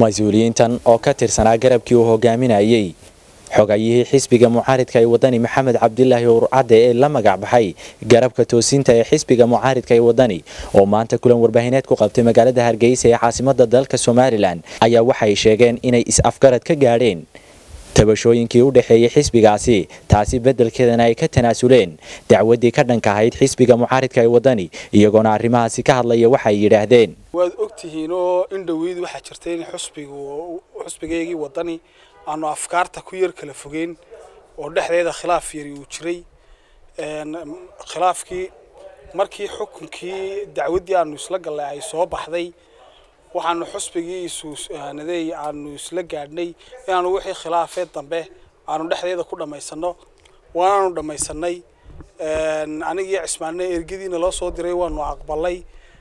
mas-uuliyiintan oo ka tirsanaa garabkii uu hogaaminayey xogayihii xisbiga mucaaridka ee wadani maxamed cabdilaahi urcadde ee la magac baxay garabka toosinta ee xisbiga mucaaridka ee wadani oo maanta kulan warbaahineed ku qabtay magaalada hargeysa ee caasimada dalka somalilan ayaa waxay sheegeen inay is-afgarad ka gaadheen tabashooyinkii u dhexeeyey xisbigaasi taasi beddelkeedana ay ka tanaasuleen dacwaddii ka dhanka ahayd xisbiga mucaaridka ee wadani iyagoona arrimahaasi ka hadlaya waxay yidhaahdeen waad ogtihiin oo in dhoweyd waxaa jirta in xusbigu xusbigeygii wadani aanu afkaarta ku yar kala fogeyn oo dhexdeeda khilaaf yari uu jiray khilaafkii markii xukunkii dacwaddii aanu isla gallay ay soo baxday waxaanu xusbigii isunaday aanu isla gaadhnay inaanu wixii khilaafee dambe aanu dhexdeeda ku dhammaysano waanaanu dhammaysanay anigii cismaanne ergadiina loo soo diray waanu aqbalay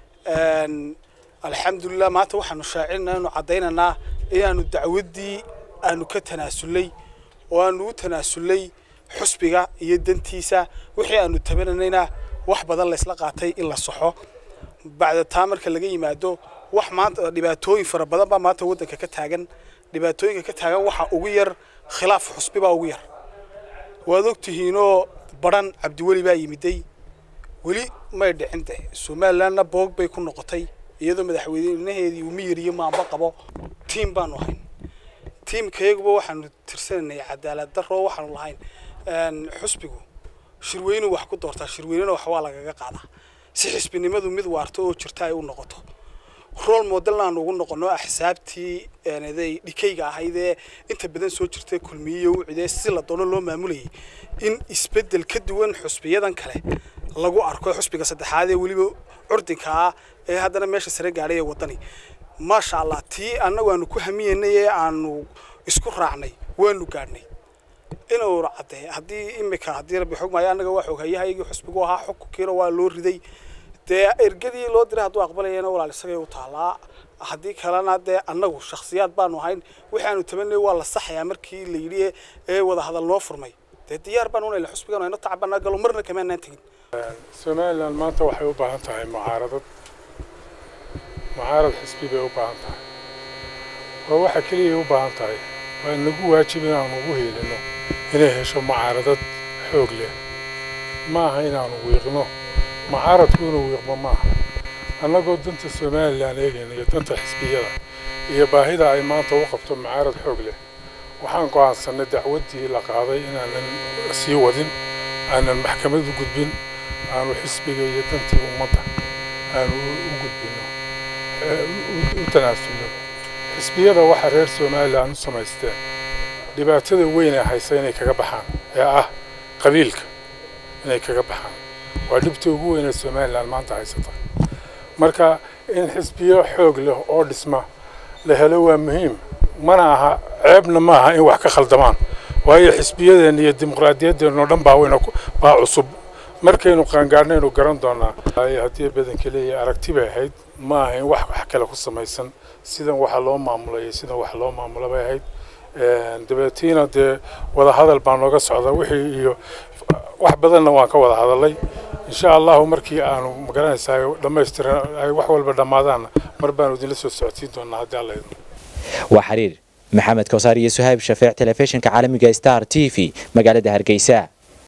alxamdulilah maanta waxaanu shaacinaa inu caddaynaynaa inaanu dacwaddii aanu ka tanaasulay oo aanu u tanaasulay xusbiga iyo dantiisa wixii aanu tabananayna wax badan laysla qaatay in la saxo bacda taa marka laga yimaado wax maanta dhibaatooyin fara badan baa maanta waddanka ka taagan dhibaatooyinka ka taagan waxa ugu yar khilaaf xusbi baa ugu yar waad ogtihiinoo baran cabdiweli baa yimiday weli may dhicin de somalilandna boog bay ku noqotay iyadoo madaxweynaheedii uu miyiriyo maamba qabo tiim baanu ahayn tiimkayaguba waxaanu tirsananay cadaalad daro waxaanu lahayn xusbigu shirweynu wax ku doortaa shirweynena wax waa lagaga qaadaa si xisbinimadu mid waarto oo jirta ay u noqoto rool modelna aanu ugu noqono axsaabtii day dhikayga ahaydee inta badan soo jirtay kulmiyiyo ucidee si la doono loo maamulayay in isbeddel ka duwan xusbiyadan kale lagu arko xusbiga saddexaad ee weliba curdinka ah ee haddana meesha sare gaadhay ee waddani maasha allah tii annagu aanu ku hamiyeynay ee aanu isku raacnay waanu gaadhnay inuu cadde haddii imika haddii rabbi xugmaayo annaga waa xoghayahaygii xusbigu ahaa xukunkiina waa loo riday dee ergadii loo diray hadduu aqbalayana walaal isagay u taalaa haddii kalena dee annagu shakhsiyaad baanu ahayn wixii aanu tabanay waa la saxayaa markii la yidhi ee wada hadal noo furmay dee diyaar baan unayla xusbigan ayno tacbanaa galo marna kamaanaan tegin somaliland maanta waxay u baahan tahay mucaaradad mucaarad xisbi bay u baahan tahay waa waxa keliyay u baahan tahay waa nagu waajib inaanu ugu hiilino inay hesho mucaaradad xoog leh ma aha inaanu wiiqno mucaaradku inuu wiiqmo maaha annagoo danta somalilan eegayna iyo danta xisbiyada iyo baahida ay maanta u qabto mucaarad xoog leh waxaan go'aansannay dacwaddii la qaaday inaanan sii wadin aanan maxkamad u gudbin aanu xisbiga iyo dantii ummadda aanu u gudbino u tanaasulno xisbiyada waxaa reer somalilan u samaysteen dhibaatada weyn ee haysa inay kaga baxaan ee ah qabiilka inay kaga baxaan waa dhibta ugu weyn ee somalilan maanta haysata marka in xisbiyo xoog leh oo dhisma la helo waa muhiim mana aha ceebna ma aha in wax ka khaldamaan waayo xisbiyadeenna iyo dimuqraadiyaddeenna oo dhan baa weyna baa cusub markaynu qaangaarnaynu garan doonaa haddii badanka leeyahay aragti bay ahayd ma aha in wax wax kale ku samaysan sidan waxa loo maamulayay sidan wax loo maamulo bay ahayd dabeetiina dee wada hadal baa nooga socda wixii iyo wax badanna waan ka wada hadalay insha allahu markii aanu magaranaysaa dhammaystiran ay wax walba dhammaadaanna mar baanu idinla soo socodsiin doonaa haddii alla idin waa xiriir maxamed kowsaar iyo suhayb shafeec telefishinka caalamiga star t v magaalada hargeysa